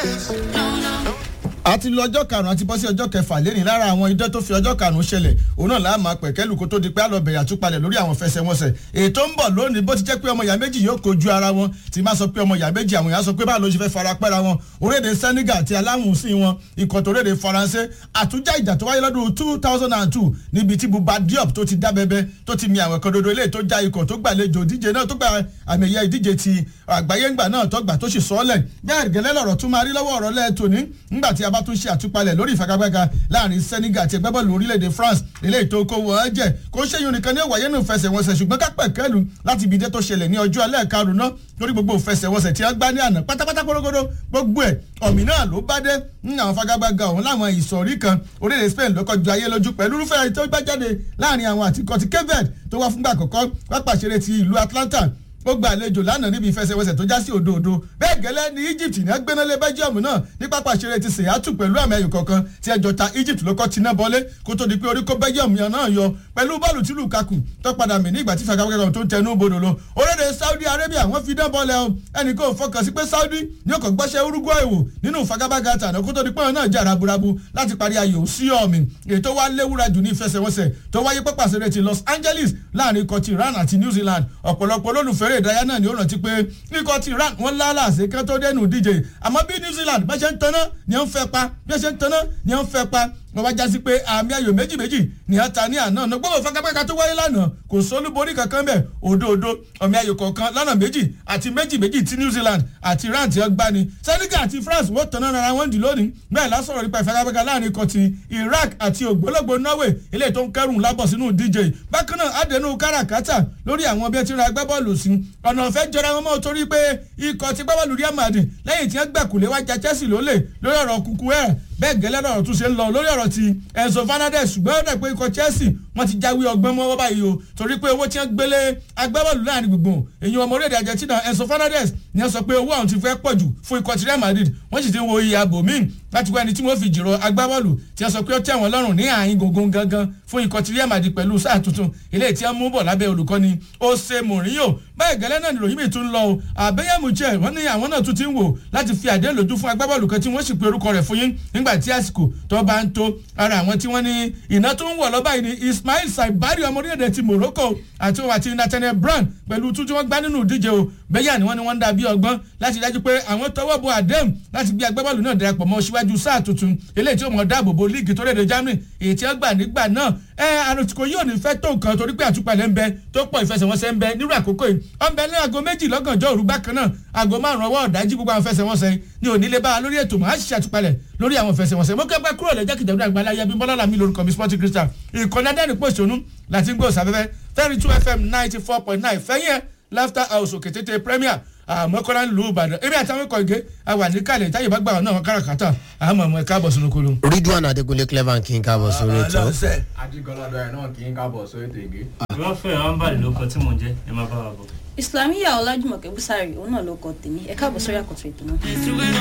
àti lọ ọjọ́ karùn-ún àti bọ́ sí ọjọ́ kẹfà lẹ́nìí lára àwọn idán tó fi ọjọ́ karùn-ún ṣẹlẹ̀ òun náà láà máa pẹ̀kẹ́lù kó tó di pé àlọ́bẹ̀rẹ̀ àtúpalẹ̀ lórí àwọn fẹsẹ̀wọnsẹ̀ ètò ń bọ̀ lónìí bó ti jẹ́ pé ọmọ ìyá méjì yóò kojú ara wọn tí máa sọ pé ọmọ ìyá méjì àwọn èèyàn sọ pé báwo ló ṣe fẹ́ fara pẹ́ra wọn orílẹ̀-èdè Senegal àti aláwùnsìn wọn ikọ̀ tó orílẹ̀-èdè Faransé àtúnjà ìjà tó wáyé lọ́dún two thousand and two níbi tí Buba Diop tó ti dá bẹbẹ tó ti mi àwọn ẹ̀kọ́ dodo eléyìí tó já ikọ̀ tó gbàlejò ìdíje náà tó gba àmì ẹ̀yẹ ìdíje ti àgbáyé ńgbà náà tó gbà tó sì sọ́ọ̀lẹ̀ bẹ́ẹ̀ gẹ́lẹ́ lọ̀rọ̀ tún máa rí lọ́wọ́ ọ̀rọ̀ lẹ́ẹ̀tọ́ ní ńgbà tí a bá tún ṣe àtúpalẹ̀ lórí ìfagagbága láàrin Senegal àti ẹgbẹ́ bọ́ọ̀lù orílẹ̀-èdè France eléyìí tó kó wọ́n jẹ́ kó ṣe yun nìkan ní òwáyé nù fẹsẹ̀wọnsẹ̀ ṣùgbọ́n kápẹ́ kẹ́lu láti ibi dé tó ṣẹlẹ̀ ní ọjọ́ alẹ́ karùn-ún náà lórí gbogbo fẹsẹ̀wọnsẹ̀ tí wọ́n gbá ní àná pátápátá kórógódó gbogbo ẹ̀ ọ̀mì náà ló bá dé ní àwọn fagagbága ọ̀hún láwọn ìsọ̀rí kan orílẹ̀-èdè Spain ló kọjú ayé lójú pẹ̀lú irúfẹ́ tó gbá jáde láàrin àwọn àtikọ̀ ti Cape tó wá fúngbà àkọ́kọ́ pápá ìṣeré ti ìlú Atlanta ó gba àlejò lánàá níbi ìfẹsẹ̀wọnsẹ̀ tó já sí òdòdó bẹ́ẹ̀ gẹ́lẹ́ ní Egypt ní agbẹ́nálé Belgium náà ní pápá ìṣeré ti Seattle pẹ̀lú àmì ẹ̀yọ̀ kọ̀ọ̀kan tí ẹjọ́ ta Egypt ló kọ́ tiná bọ́lé kó tó di pé orí kó Belgium yẹn náà yọ pẹ̀lú bọ́ọ̀lù tí Lukaku tó padà mí nígbà tí fàgàwẹ́gà tó ń tẹnu bodò lọ orílẹ̀ Saudi Arabia wọ́n fi dán bọ́ọ̀lẹ̀ o ẹnì kò fọkàn sí pé Saudi ní ọkọ̀ gbọ́sẹ̀ Uruguay wò nínú fagabaga tàná kó tó di pé wọn náà jà raburabu láti parí ayò sí ọ̀mì ètò wa léwúra jù ní ìfẹsẹ̀wọnsẹ̀ tó wáyé pápá ìṣeré ti Los Angeles láàrin ikọ̀ ti Iran àti New Zealand ọ̀pọ̀lọpọ̀ olólùfẹ́rẹ́ ìdárayá náà ni ó rántí pé ikọ̀ ti Iran wọ́n lálàsẹ̀ kán tó dẹnu díje àmọ́ bí New Zealand bá ṣe ń tanná ni wọ́n fẹ́ pa bí wọ́n ṣe ń tanná ni wọ́n fẹ́ pa wọ́n bá jásí pé àmì ayò méjì méjì ní ata ní àná ọ̀nà gbọ́dọ̀ fagagbága tó wáyé lánàá kò sólúborí kankan bẹ̀ òdòdó ọ̀mì ayò kọ̀ọ̀kan lọ́nà méjì àti méjì méjì ti New Zealand àti Iran ti ọgbà ni Senegal àti France wọ́n tanná ara wọn dì lónìí bẹ́ẹ̀ lásọ̀rọ̀ nípa ìfagagbága láàrin ikọ̀ ti Iraq àti ògbólógbò Norway eléyìí tó ń kẹrùn lábọ̀ sínú díje bákan náà àdẹnu káràkátà lórí àwọn bí ẹ ti ra agbábọ́ọ̀lù sí ọ̀nà ọ̀fẹ́ jọra wọn mọ́ torí pé ikọ̀ ti gbábọ́ọ̀lù Real Madrid lẹ́yìn tí wọ́n gbẹ̀kùlé wájà Chelsea lólè lórí ọ̀rọ̀ kúkú ẹ̀ bẹ́ẹ̀ gẹ́lẹ́ lọ́rọ̀ tún ṣe ń lọ lórí ọ̀rọ̀ ti Enzo Fernandez ṣùgbọ́n ó dẹ̀ pé ikọ̀ Chelsea wọ́n ti jáwé ọgbọ́n mọ́wọ́ báyìí o torí pé owó tí wọ́n gbélé agbábọ́ọ̀lù láàrin gbùngbùn èyí ọmọ orílẹ̀-èdè Argentina Enzo Fernandez ni wọ́n sọ pé owó àwọn ti fẹ́ pọ̀ jù fún ikọ̀ ti Real Madrid wọ́n sì ti ń wo iye àbò míì láti wá ẹni tí wọ́n fi jìrọ̀ agbábọ́ọ̀lù tí wọ́n sọ pé ó tẹ̀ wọ́n lọ́rùn ní àyín gbùngbùn gangan fún ikọ̀ ti Real Madrid pẹ̀lú sáà tuntun eléyìí tí wọ́n mú bọ̀ lábẹ́ olùkọ́ni Jose Mourinho báyìí gẹ́lẹ́ náà nìròyìn mi tún lọ o àbẹ́yẹ̀mú jẹ́ wọ́n ní àwọn náà tún ti ń wò láti fi àdéhùn lójú fún agbábọ́ọ̀lù kan tí wọ́n sì pe orúkọ rẹ̀ fún yín nígbà tí àsìkò tó bá ń tó ara àwọn tí wọ́n ní iná tó ń wọ̀ lọ́ba yìí ni Ismail Saibari ọmọ orílẹ̀-èdè ti Morocco àti òun àti Nathaniel Brown pẹ̀lú tún tí wọ́n gbá nínú ìdíje o bẹ́yà ni wọ́n ní wọ́n ń dà bí ọgbọ́n láti dájú pé àwọn tọwọ́ bọ àdéhùn láti gbé agbábọ́ọ̀lù náà darapọ̀ mọ́ síwájú sáà tuntun eléyìí tí ó mọ̀ dáàbò bo líìgì tó léde Germany èyí tí wọ́n gbà nígbà náà ẹ àròtìkò yóò ní fẹ́ tó nǹkan torí pé àtúpalẹ̀ ń bẹ tó pọ̀ ìfẹsẹ̀wọnsẹ̀ ń bẹ nírú àkókò yìí ọ̀n bẹ ní aago méjì lọ́gànjọ́ òru bákan náà aago márùn-ún ọwọ́ ọ̀dájú gbogbo àwọn ìfẹsẹ̀wọnsẹ̀ ní onílé bá a lórí ètò mọ̀ á ṣiṣẹ́ àtúpalẹ̀ lórí àwọn ìfẹsẹ̀wọnsẹ̀ mo kẹ́gbẹ́ kúrò lẹ́jọ́ kìjọba àgbàlá yẹbi bọ́lá làmì lórúkọ mi sporting crystal ìkànnì adẹ́rìn pòṣónú láti ń gbọ́ sáfẹ́fẹ́ thirty two fm ninety four point nine fẹ́yìn laughter house òkè tètè premier àmọ́kọ́lá ń lu ìbàdàn èmi àtàwọn ikọ̀ ìgé àwà níkàlẹ̀ táyé bá gbà wọn náà wọn káràkátà àmọ́ ọmọ ẹ̀ka àbọ̀ sínú kolo. Ridwan Adekunle Clever kí n káàbọ̀ sórí ètò. ajigbọlọdọ ẹ náà kì í kábọ̀ sórí ètò ìgé. wọ́n fẹ́ àwọn bàlẹ̀ ló kọ tí mò ń jẹ́ ẹ má bá wa bọ̀. Islamiyah Ọlájùmọ̀kẹ́ Búsárì òun náà ló kọ tèmi ẹ káàbọ̀ sórí àkọ́tún ètò náà.